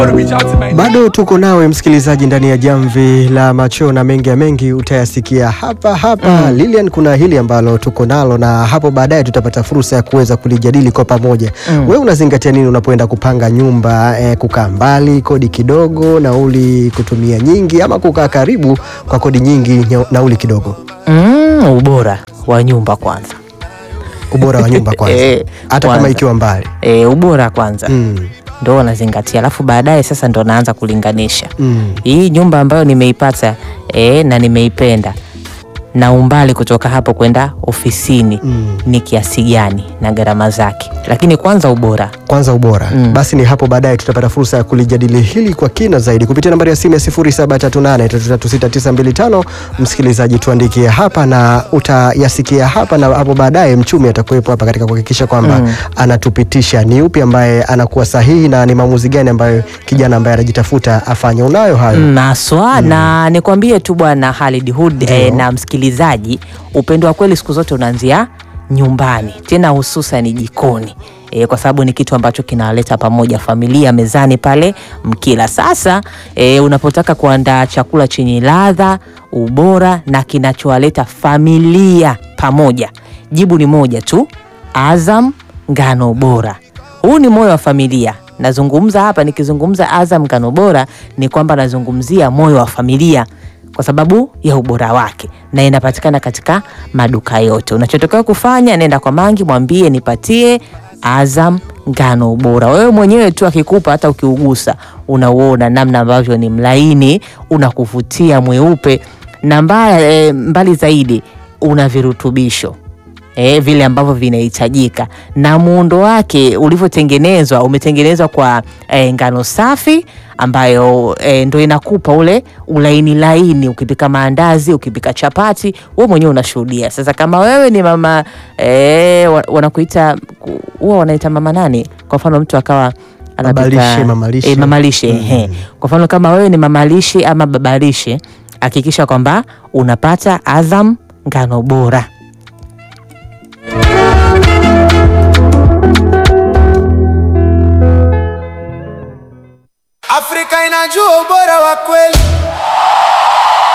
Bado tuko nawe msikilizaji ndani ya jamvi la macho na mengi ya mengi utayasikia hapa hapa. Mm. Lilian, kuna hili ambalo tuko nalo na hapo baadaye tutapata fursa ya kuweza kulijadili kwa pamoja. Mm. Wewe unazingatia nini unapoenda kupanga nyumba? Eh, kukaa mbali, kodi kidogo, nauli kutumia nyingi, ama kukaa karibu kwa kodi nyingi, nya- nauli kidogo? Mm, ubora wa nyumba kwanza. Ubora wa nyumba kwanza, Eh, hata kama kwanza. ikiwa mbali. E, ubora kwanza Mm. ndo wanazingatia, alafu baadaye sasa ndo naanza kulinganisha Mm. hii nyumba ambayo nimeipata e, na nimeipenda na umbali kutoka hapo kwenda ofisini Mm. ni kiasi gani na gharama zake, lakini kwanza ubora. kwanza ubora Mm. basi ni hapo baadaye tutapata fursa ya kulijadili hili kwa kina zaidi kupitia nambari ya simu ya 0738336925 msikilizaji tuandikie hapa na utayasikia hapa na hapo baadaye mchumi atakuwepo hapa katika kuhakikisha kwamba Mm. anatupitisha ni upi ambaye anakuwa sahihi na ni maamuzi gani ambayo kijana ambaye anajitafuta afanye unayo hayo Maswa na nikwambie tu bwana Khalid Hood Ndio. eh, na msikilizaji, upendo wa kweli siku zote unaanzia nyumbani, tena hususan jikoni eh, kwa sababu ni kitu ambacho kinawaleta pamoja familia mezani pale mkila. Sasa eh, unapotaka kuandaa chakula chenye ladha, ubora na kinachowaleta familia pamoja, jibu ni moja tu, Azam ngano bora. Huu ni moyo wa familia. Nazungumza hapa, nikizungumza Azam ngano bora ni kwamba nazungumzia moyo wa familia kwa sababu ya ubora wake, na inapatikana katika maduka yote. Unachotakiwa kufanya, nenda kwa Mangi, mwambie nipatie Azam ngano bora. Wewe mwenyewe tu akikupa, hata ukiugusa unauona namna ambavyo ni mlaini, unakuvutia mweupe, na mbaya, e, mbali zaidi una virutubisho e, vile ambavyo vinahitajika na muundo wake ulivyotengenezwa umetengenezwa kwa e, ngano safi ambayo e, ndo inakupa ule ulaini laini ukipika maandazi ukipika chapati wewe mwenyewe unashuhudia sasa kama wewe ni mama e, wa- wanakuita huwa wanaita mama nani kwa mfano mtu akawa anapika- Babalishe, mamalishe. e, mamalishe ehe. kwa mfano kama wewe ni mamalishe ama babalishe hakikisha kwamba unapata Azam ngano bora Afrika inajua ubora wa kweli.